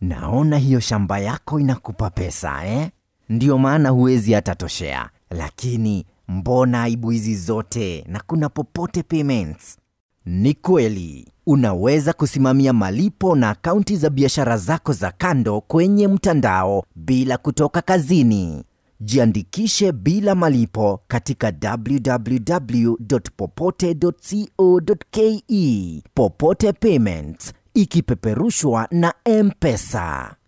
naona hiyo shamba yako inakupa pesa eh? Ndiyo maana huwezi hata toshea. Lakini mbona aibu hizi zote na kuna Popote Payments? Ni kweli unaweza kusimamia malipo na akaunti za biashara zako za kando kwenye mtandao bila kutoka kazini. Jiandikishe bila malipo katika www.popote.co.ke. Popote Payments ikipeperushwa na M-Pesa.